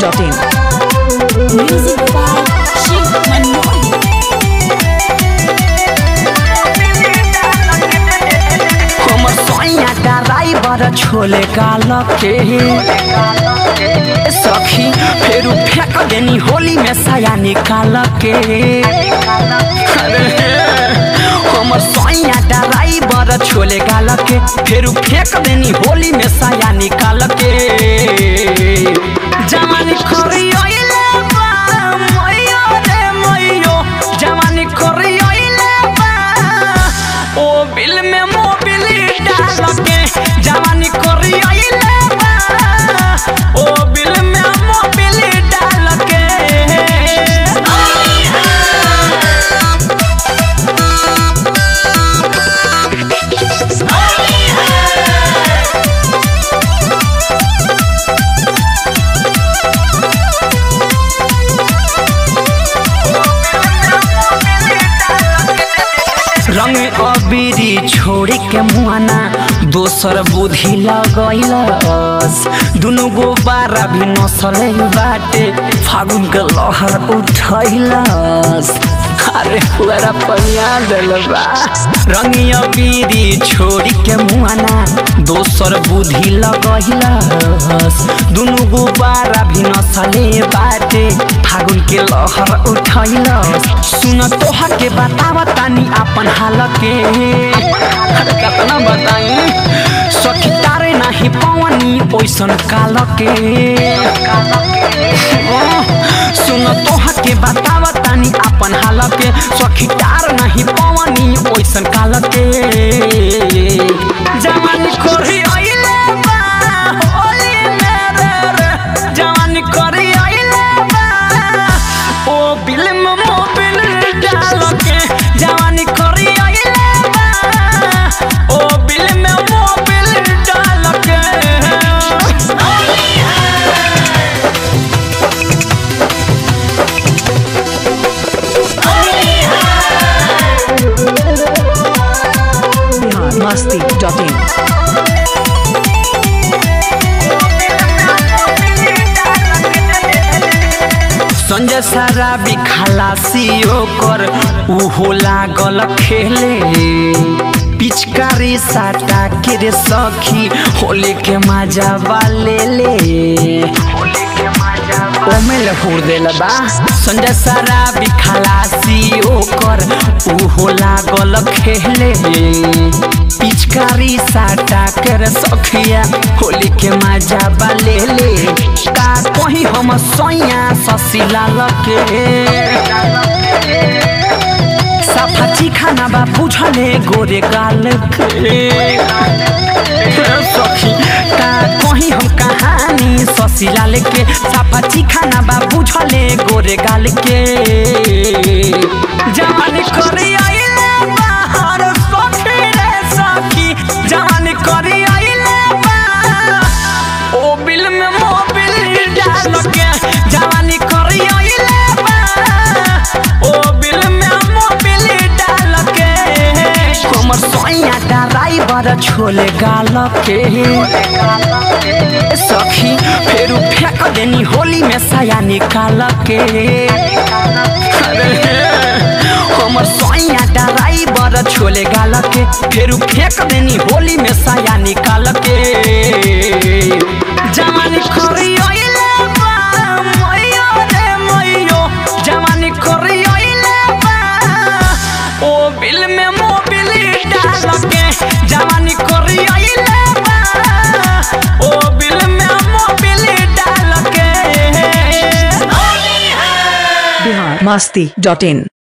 masti.in. Music by Shiv Manmohan. हमर सैया driver chole काल के सखी फेरू फेंक देनी होली में साया निकाल के अरे हमर सैया ड्राइवर छोले काल के फेरू फेंक देनी होली में साया निकाल के जवानी खरियोइले बा मैयो रे मैयो जवानी खरियोइले बा ओ बिल में मोबिल डाल के जवानी करियोइले बा ओ बिल में मोबिल डाल के रंग अबीरी छोड़ी के मुआना दोसर बुद्धि लगैलस दुनु गो बारा भी नसले बाटे फागुन के लहर उठैलस अरे पूरा पनिया दिल बा रंग अबीरी छोड़ी के मुआना दोसर बुद्धि लगैलस दुनु गो बारा भी नसले बाटे फागुन के लहर उठैलस सुन तोहा के बतावा तानी अपन हाल के अरे कतना बताई सखी तारे नाही पवनी ओइसन काल के ओ, सुन तोहा के बतावा तानी अपन हाल के सखी तार नाही पवनी ओइसन काल के जवानी खोरी आइले बा होली मेरे रे जवानी खोरी आइले बा ओ बिल में मोबिल डाल के जवानी खोरी आइले बा ओ बिल में मोबिल डाल के Bihar masti.in. संजय सारा भी खलासी ओकर उहो लागल खेले पिचकारी साटा के रे सखी होली के मजा वाले ले ओमे लहुर देल बा संजय सारा भी खलासी ओकर उहो लागल खेले पिचकारी साटा के रे सखिया होली के मजा वाले ले का कहीं हम सैया ससिला लके सफाची खाना बा बुझले गोरे गाल के सखी का कहीं हम कहानी ससिलाल के सफाची खाना बा बुझले गोरे गाल के जवानी करे आइले बाहर सखी रे सखी जवानी करे आइले बा ओ बिल में मोबिल डाल के जवानी करे आइले बा ओ बिल में मोबिल डाल के हमर सैया ड्राइवर छोले गाल के सखी फेरू फेंक देनी होली में साया निकाल के अरे हमर सैया ड्राइवर छोले गाल के फेरू फेंक देनी होली में साया निकाल के जवानी खरी आइले बा मैयो रे मैयो जवानी खरी आइले बा ओ बिल में मोबिल डाल के जवानी खरी आइले बा ओ बिल में मोबिल डाल के Bihar masti.in.